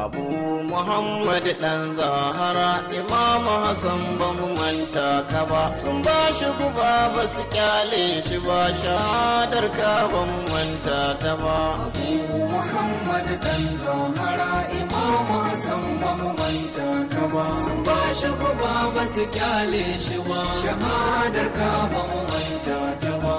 abu muhammad dan zahara imamu hassan ba mu manta ka ba sun ba shi guba ba su kyale shi ba shahadar ka ba mu manta ta ba Abu Muhammad dan Zahara Imamu Hassan ba mu manta ka ba sun ba shi guba ba su kyale shi ba shahadar ka ba mu manta ta ba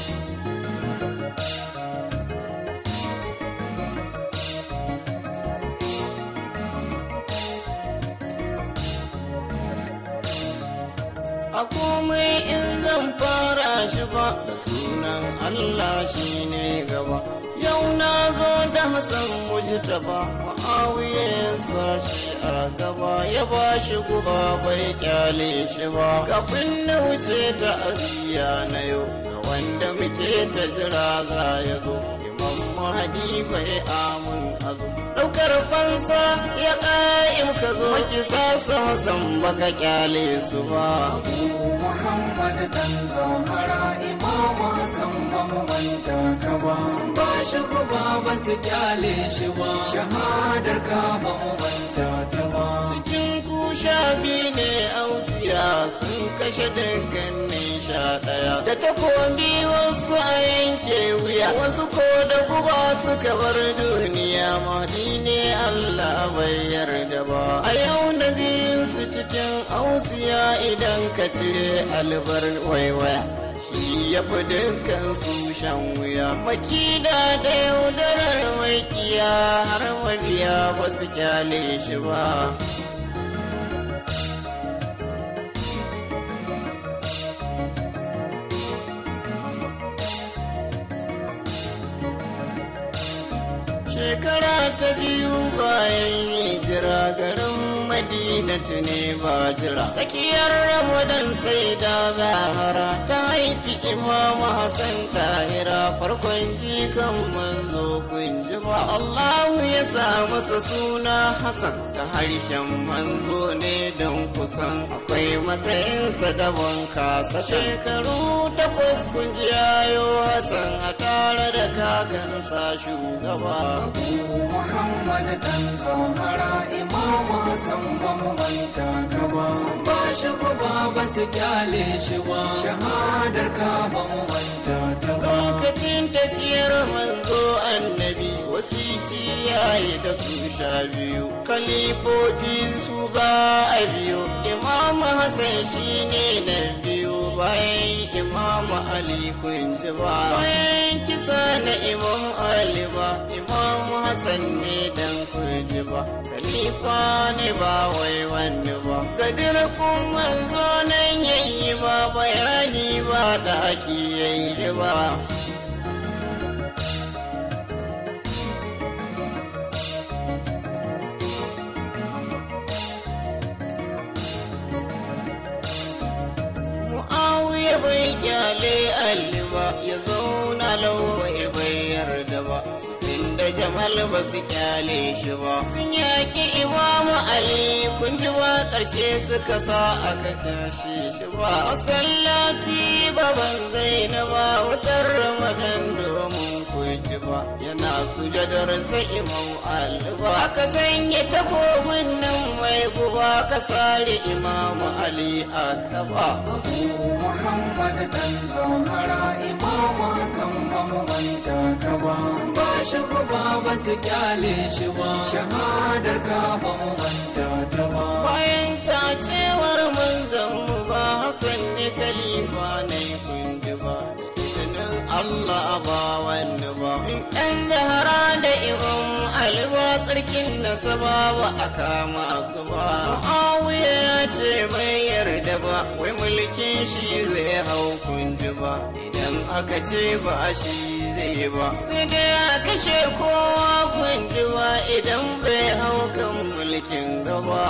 a komai in zan fara shi ba da sunan Allah shi ne gaba yau na zo da Hassan mujtaba ma'awiya ya sa shi a gaba ya ba shi guba bai kyale shi ba kafin na wuce ta aziya na yau ga wanda muke ta jira za ya zo imam mahadi bai amun azu daukar fansa ya ƙa'im ka zo ki sasa Hassan baka kyale su ba Abu Muhammad dan Zahara Imamu Hassan ba mu manta ka ba sun ba shi guba ba su kyale shi ba shahadar ka ba mu manta ta ba cikin kusha biyu ne ausiya sun kashe dukkanin sha ɗaya da takobi wasu a yanke wuya wasu ko da guba suka bar duniya mahdi ne Allah bai yarda ba a yau na biyun su cikin ausiya idan ka cire albar waiwaya shi ya fi dukkan su shan wuya makida da yaudarar makiya har mabiya ba su kyale shi ba shekara ta biyu bayan hijira garin madinatu ne ba jira tsakiyar ramadan sai da zahara ta haifi imamu hassan tahira farkon jikan manzo kun ji ba allahu ya sa masa suna hassan ta harshen manzo ne don kusan akwai matsayinsa daban kasa shekaru takwas kun ji yayo hassan a tare da kakansa shugaba Abu Muhammad dan Zahara Imamu Hassan ba mu manta ka ba sun ba shi guba ba su kyale shi ba shahadar ka ba mu manta ta ba lokacin tafiyar manzo annabi wasici yayi da su sha biyu kalifofi su za a biyu imam hassan shine na biyu bayan imam ali kun ji ba bayan kisa na imam ali ba imam hassan ne dan kun ji ba khalifa ne ba wai wani ba gadir kun manzo nan yayi ba bayani ba da ake yayi ba Mu'awiya bai kyale Ali ba ya zauna lauwai bai yarda ba su da Jamal ba su kyale shi ba sun yaki Imamu Ali kun ji ba ƙarshe suka sa aka kashe shi ba masallaci baban Zainaba wutar Ramadan domin kun ji ba yana sujadar sa Imam Ali ba aka sanya takobin nan mai guba ka sare Imamu Ali a gaba Abu Muhammad dan Zahara Imamu Hassan ba mu manta ka ba sun ba shi guba ba su kyale shi ba shahadar ka ba mu manta ta ba bayan sacewar manzan mu ba Hassan ne kalifa ne kundi ba izinin Allah ba wani ba in ɗan zahara da imam alba tsarkin nasaba ba a kama su ba Muawiya ya ce bai yarda ba wai mulkin shi zai hau kundi ba idan aka ce ba shi zai ba sai dai a kashe kowa kundi ba idan bai hau kan mulkin gaba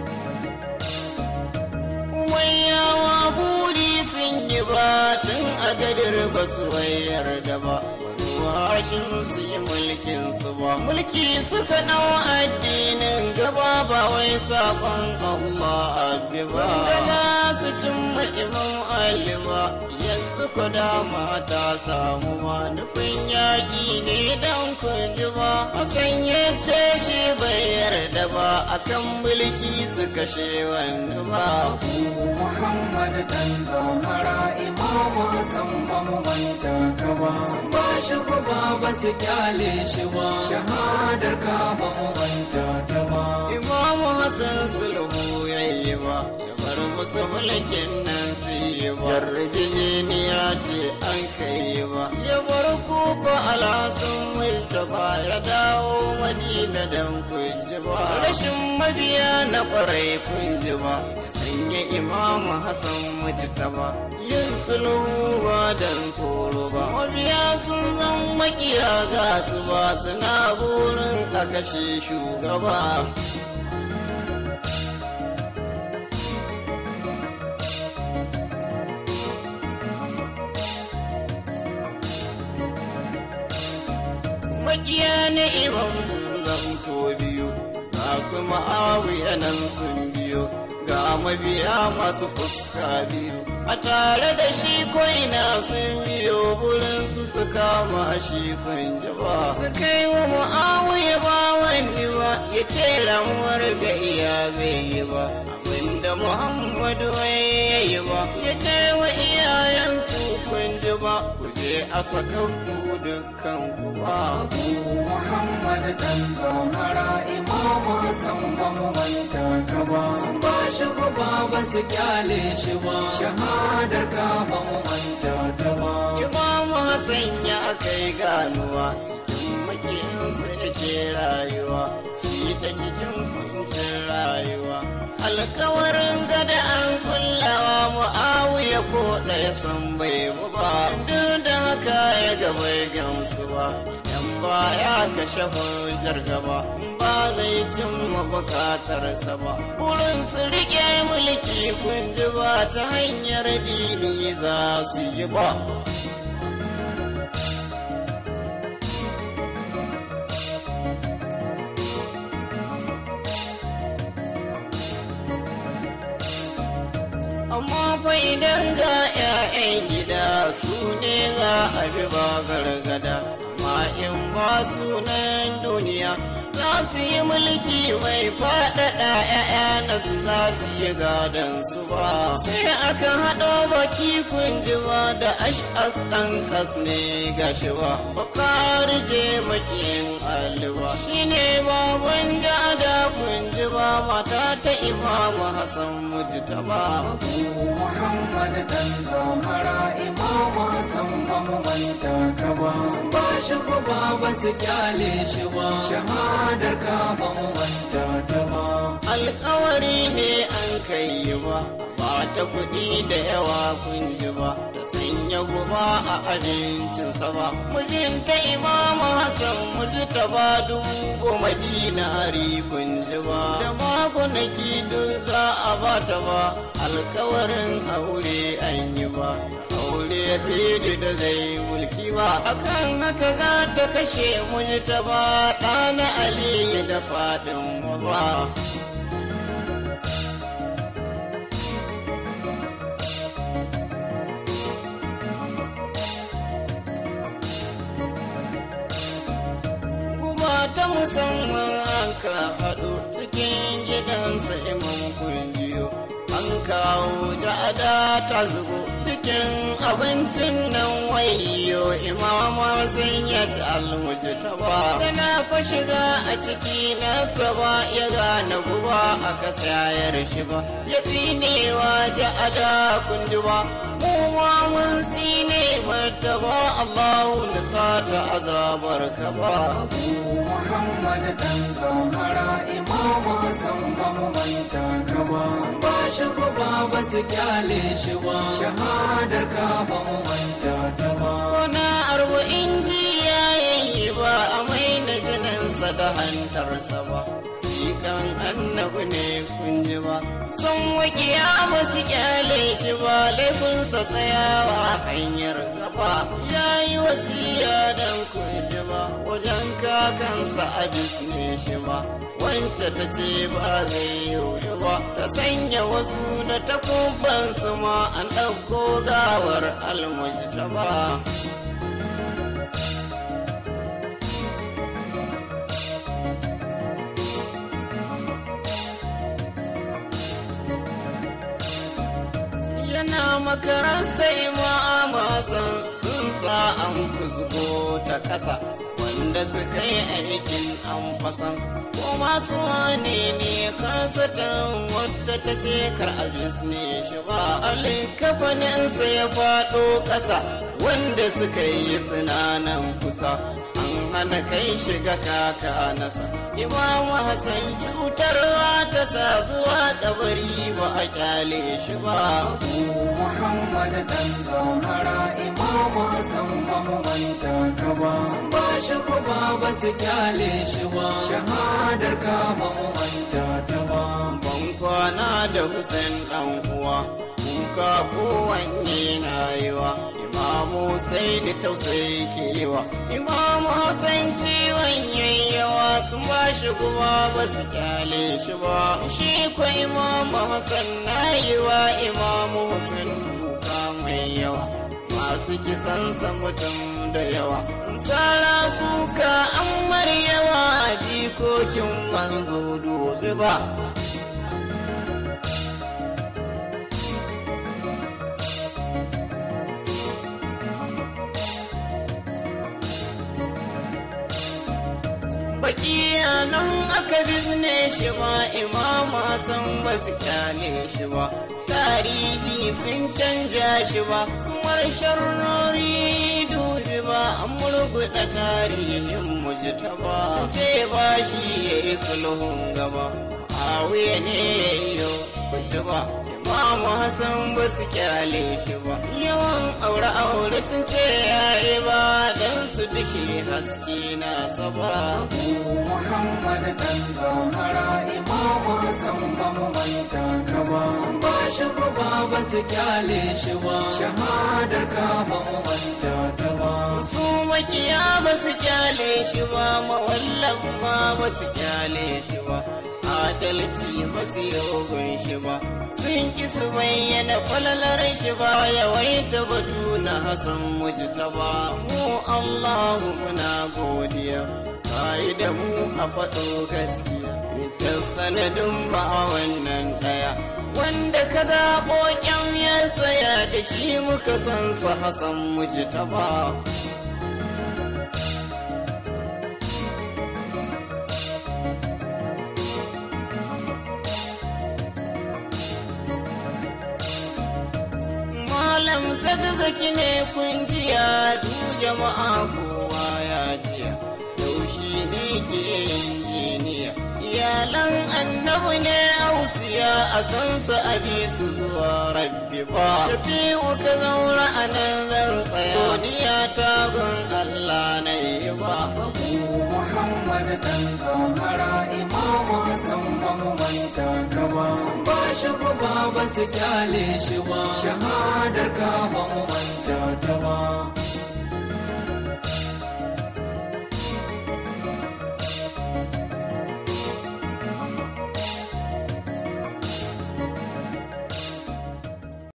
wayawa buri sun yi ba tun a gadir ba su yarda ba washin su yi mulkin su ba mulki suka ɗau addinin gaba ba wai sakon Allah abbi ba sun gana su cimma imam Ali ba yanzu ko dama ta samu ma nufin yaƙi ne dan kunji ba Hassan ya ce shi bai yarda ba akan mulki su kashe wani ba Muhammad dan zamara imamu Hassan ba mu manta ka ba sun ba shi ba ba su kyale shi ba shahadar ka ba mu manta ta ba Imamu Hassan sulhu yayi ba ya bar musu mulkin nan su yi ba yarjejeniya ce an kai ba ya bar kufa alhassan mustapha ya dawo madina dan kunji ba rashin mabiya na kwarai kunji ba ya sanya imamu Hassan mujtaba yin sulhu ba dan tsoro ba mabiya sun zan makiya ga su ba suna burin a kashe shugaba makiya na imam sun zamto biyu ga su ma'awiya nan sun biyo ga mabiya masu fuska biyu a tare da shi ko'ina sun biyo burinsu su kama shi kunjaba su kai wa ma'awiya ba wani ba ya ce ramuwar ga iya zai yi ba abinda muhammadu ya yi ba ya ce wa iyayensu kunji ba ku je a saka ku dukkan ku ba Muhammad dan zamara imamu Hassan ba mu manta ka ba sun ba shi ba ba su kyale shi ba shahadar ka ba mu manta ta ba Imamu Hassan ya kai ganuwa cikin makinsa yake rayuwa shi ta cikin kuncin rayuwa alkawarin gada an kullawa mu'awiya ko ɗaya san bai bu ba duk da haka ya ga bai gamsu ba idan ba ya kashe hujjar gaba ba zai cimma bukatarsa ba burin su rike mulki kun ji ba ta hanyar dini za su yi ba amma fa idan ga 'ya'yan gida su ne za a bi ba gargada amma in ba sunan duniya za su yi mulki mai faɗaɗa 'ya'ya na su za su yi gadon su ba sai aka haɗo baki kunji ba da ash'as ɗan kas ne gashi ba bakari je makiyin aliba shine baban jada kunji ba mata ta imamu hassan mujtaba Muhammad dan zamara imamu Hassan ba mu manta ka ba sun ba shi ba ba su kyale shi ba shahadar ka ba mu manta ta ba alkawari ne an kai ba ba ta kuɗi da yawa kun ji ba da sanya guba a abincinsa ba mijinta imamu hassan muji ta ba dubu goma dinari kun ji ba da makonaki duk za a ba ta ba alkawarin aure an yi ba aure ya da zai mulki ba akan haka za ta kashe muji ta ba ɗana aliyu da faɗin ba ta musamman an ka haɗu cikin gidansa imam kungiyo an kawo ja'ada ta zubo cikin abincin nan wayo imamar sun ya ci almuji ta ba tana fa shiga a ciki nasa ba ya gane guba a kasayar shi ba ya tsinewa ja'ada kunji ba mu ma mun tsine mata ba Allahu na sata azabar ka ba Muhammad dan zamara imamu Hassan ba mu manta ka ba sun ba shi ba ba su kyale shi ba shahadar ka ba mu manta ta ba Kona arba'in jiya yayi ba a mai na jininsa da hantarsa ba. jikan annabi ne kun ji ba sun wakiya ba su kyale shi ba laifinsa tsayawa hanyar gaba ya yi wasiya dan kun ji ba wajen kakansa a ne shi ba wance ta ce ba zai yi ba ta sanya wasu da takubansu ma an ɗauko gawar almujta ba yana makaran sai ma'amasan sun sa an kuzgo ta ƙasa wanda suka yi aikin an fasan ko masu wane ne kasatan wadda ta ce kar abis ne shi ba alikafaninsa ya faɗo ƙasa wanda suka yi sinanan kusa an hana kai shiga kaka nasa imamu hassan cutarwa ta sa zuwa kabari ba a kyale shi ba Muhammad dan zahara imamu Hassan ba mu manta ka ba sun ba shi kuma ba su kyale shi ba shahadar ka ba mu manta ta ba ban kwana da Hussein dan uwa kuka kowanne na yiwa imamu sai ni tausayi kewa imamu Hassan ciwon yayyawa sun ba shi kuma ba su kyale shi ba shi ko imamu Hassan na yiwa imamu Hussein kuka mai yawa masu kisansa mutum da yawa tsara suka an maryawa jikokin manzo dobe ba bakiya nan aka bizne shi ba imama san ba su kyale shi ba tarihi sun canja shi ba sun sharnori dubi ba an murguɗa tarihin mujita ba sun ce ba shi ya yi sulhun gaba a wuya ne ya yi kuci ba imamu hassan ba su kyale shi ba yawan aure aure sun ce ya yi ba don su bishi haske na saba Muhammad dan zahara imamu Hassan ba mu manta ka ba sun ba shi kuma ba su kyale shi ba shahadar ka ba mu manta ta ba su makiya ba su kyale shi ba mawallan ma ba su kyale shi ba adalci ba su yogon shi ba sun ki su bayyana falalar shi ba yawaita batu na hasan mujta ba mu allahu muna godiya yi da mu a faɗo gaskiya ta sanadin ba wannan ɗaya wanda ka zaɓo ƙyan ya tsaya da shi muka san sa hasan mujta ba malam zagzaki ne kun jiya du jama'a kowa ya jiya yaushi ne ke injiniya iyalan annabi ne ausiya a san su abi su zuwa rabbi ba shafi'u ka zaura a nan zan tsaya godiya ta gun allah na yi ba Muhammad dan zahara imamu Hassan ba mu manta ka ba sun ba shi kuma ba su kyale shi ba shahadar ka ba mu manta ta ba